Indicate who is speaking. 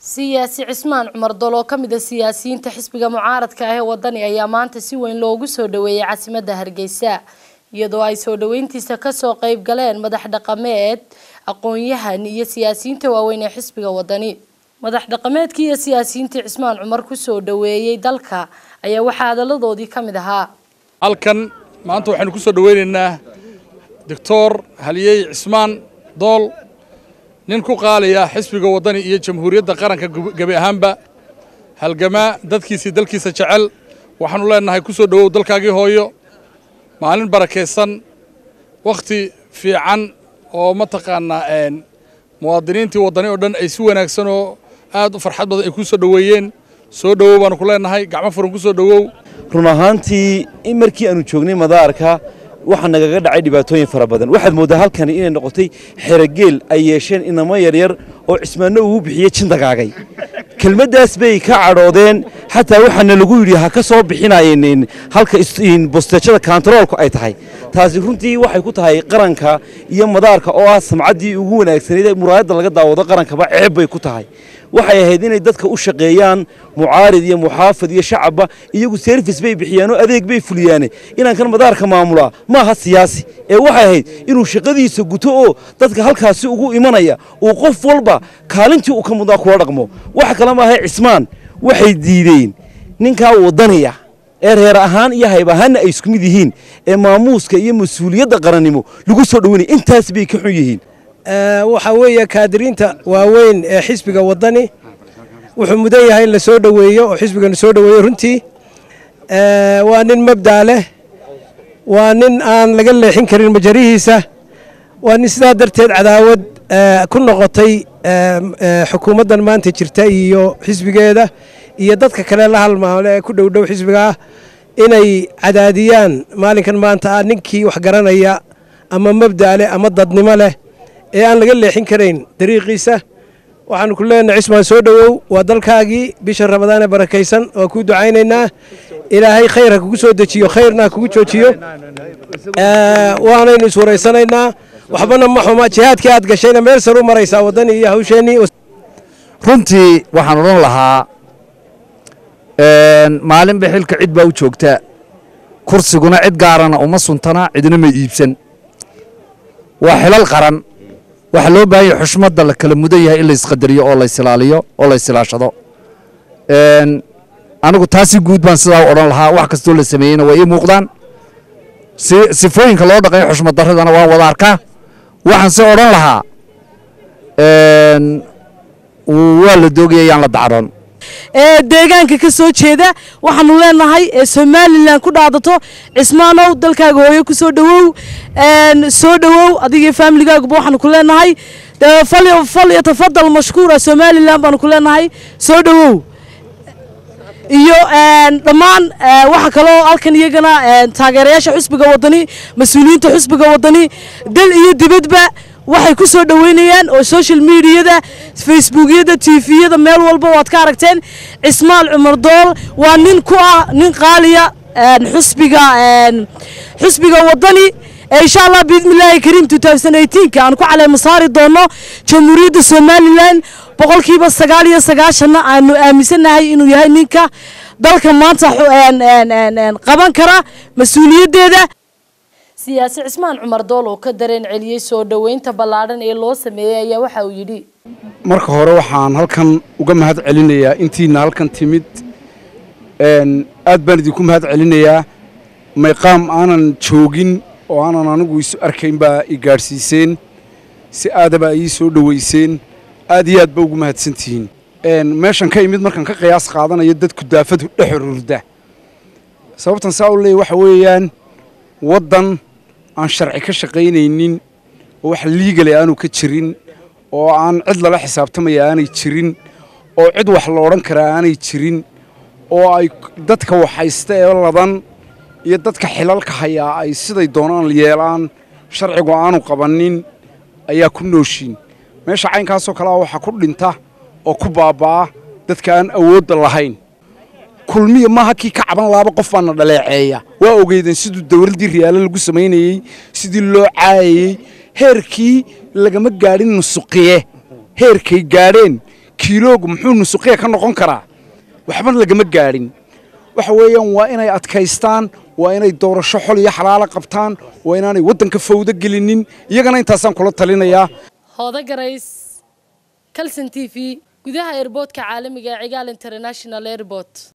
Speaker 1: siyaasi cismaan cumar dol oo ka mid a siyaasiyiinta xisbiga mucaaradka ah ee wadani ayaa maanta si weyn loogu soo dhaweeyay caasimadda hargeysa iyadoo ay soo dhaweyntiisa kasoo qeyb galeen madax dhaqameed aqoon-yahan iyo siyaasiyiinta waaweyn ee xisbiga wadani madax dhaqameedkii iyo siyaasiyiintii cismaan cumar kusoo dhaweeyey dalka ayaa waxaa hadaladoodii ka mid ahaa
Speaker 2: halkan maanta waxaynu ku soo dhaweynaynaa doctor haliyey cismaan dool nin ku qaalaya xisbiga waddani iyo jamhuuriyadda qaranka gebi ahaanba halgamaa dadkiisii dalkiisa jecel waxaanu leenahay ku soo dhowow dalkaagii hooyo maalin barakaysan wakhti fiican oo mataqaanaa muwaadiniintii waddani oo dhan ay si wanaagsan oo aad u farxad badan ay ku soo dhoweeyeen soo dhowow baanu ku leenahay gacmo furan ku soo dhowow
Speaker 3: run ahaantii in markii aanu joognay madaarka waxaa nagaga dhacay dhibaatooyin fara badan waxaad mooddaa halkani inay noqotay xerogeel ay yeesheen inamo yaryar oo cismaanno ugu bixiyey jindagaagay kelmaddaas bay ka cadhoodeen xataa waxaana lagu yidhi ha ka soo bixinayeen halka bosteejada kantaroolku ay tahay taasi runtii waxay ku tahay qaranka iyo madaarka oo ah samcaddii ugu wanaagsanayd ee muraayadda laga daawado qarankaba ceeb bay ku tahay waxay ahayd inay dadka u shaqeeyaan mucaarid iyo muxaafid iyo shacabba iyagu serfis bay bixiyaanoo adeeg bay fuliyaane inaan kan madaarka maamulaa ma aha siyaasi ee waxay ahayd inuu shaqadiisa guto oo dadka halkaasi ugu imanaya uu qof walba kaalintii uu ka mudnaa kula dhaqmo waxa kale maahay cismaan waxay diideen ninkaa waddaniya ee reer ahaan iyo hayb ahaanna ay isku mid yihiin ee maamuuska iyo mas-uuliyadda qarannimo lagu soo dhowanaya intaas bay ka xun yihiin
Speaker 4: waxaa weeye kaadiriinta waaweyn ee xisbiga waddani wuxuu mudan yahay in la soo dhoweeyo oo xisbigana soo dhoweeyo runtii waa nin mabdaa leh waa nin aan laga leexin karin majarihiisa waa nin sidaa darteed cadaawad ku noqotay xukuumaddan maanta jirta iyo xisbigeeda iyo dadka kale la halmaamle ee ku dhowdhow xisbigaah inay cadaadiyaan maalinkan maanta ah ninkii wax garanaya ama mabda leh ama dadnimo leh ee aan laga leexin karayn dariiqiisa waxaanu ku leenahay cismaan soo dhowow waa dalkaagii bisha ramadaane barakaysan waa kuu ducaynaynaa ilaahay khayr ha kugu soo dejiyo khayrna ha kugu joojiyo waanaynu iswaraysanaynaa waxbana ma xuma jihaadkii aad gashayna meel sar u maraysaa waddani iyo hawsheenii
Speaker 5: runtii waxaan odhan lahaa maalinba xilka cid baa u joogta kursiguna cid gaarana uma suntana cidina ma iibsan waa xilal qaran waxaa loo baahan yahay xushmadda la kala mudan yahay in laysqadariyo oo laysilaaliyo oo laysilaashado anigu taasi guud baan sidaa u odhan lahaa wax kastoo la sameeyeyna waa ii muuqdaan sifooyinka loo dhaqayo xushmad darradana waan wada arkaa waxaan se odhan lahaa waa la doogaya yaan la dacroon
Speaker 6: ee deegaanka ka soo jeeda waxaanu leenahay ee somalilan ku dhaadato cismaanow dalkaaga hooyo ku soo dhowow soo dhowow adiga faamiligaaguba waxaanu ku leenahay fal yatafadal mashkuura somalilan baanu ku leenahay soo dhowow iyo dhammaan waxa kaloo halkan iyagana taageerayaasha xusbiga waddani mas-uuliyiinta xusbiga waddani dal iyo dibadba waxay ku soo dhoweynayaan oo social mediada facebookyada tviyada meel walba waad ka aragteen cismaal cumar dool waa nin ku ah nin qaaliya xusbiga xusbiga waddani insha allah biidmillaahi kariim ka aan ku caleema saari doono jamhuuriyadda somalilan boqolkiiba sagaal iyo sagaashanna aanu aaminsannahay inuu yahay ninka dalka maanta qaban kara mas-uuliyaddeeda
Speaker 1: siyaasi cismaan cumar dool oo ka dareen celiyey soo dhoweynta ballaadhan ee loo sameeyey ayaa waxa uu yidhi
Speaker 7: marka hore waxaan halkan uga mahad celinayaa intiina halkan timid aad baan idinku mahad celinayaa mayqaam aanan joogin oo aanan anigu isu arkayn baa i gaadhsiiseen si aadaba ii soo dhoweyseen aad iyo aad ba ugu mahadsantihiin meeshan ka imid markaan ka qiyaas qaadanayo dadku daafadu dhex ururda sababtan saa u leeya waxa weeyaan waddan aan sharci ka shaqaynaynin oo wax liigale aanu ka jirin oo aan cid lala xisaabtamaya aanay jirin oo cid wax la odhan karaa aanay jirin oo ay dadka waxhaysta ee ladan iyo dadka xilalka hayaa ay siday doonaan yeelaan sharcigu aanu qabannin ayaa ku nooshiin meesha caynkaasoo kalea waxaa ku dhinta oo ku baabba'a dadka aan awoodda lahayn kulmiya maaha kii ka caban laaba qof baana dhaleeceeya waa ogeydeen siduu dawladdii riyaalo lagu samaynayey sidii loo caayayey heerkii lagama gaadhin nusuqiye heerkay gaadheen kiiloogu muxuu nusuqiya ka noqon karaa waxba lagama gaadhin waxa weeyaan waa inay adkaystaan waa inay doorasho xol iyo xalaalo qabtaan waa inaanay waddanka fawdo gelinin iyagana intaasaan kula talinayaa
Speaker 1: hooda garays calson t v gudaha airboodka caalamiga ee cigaal international airport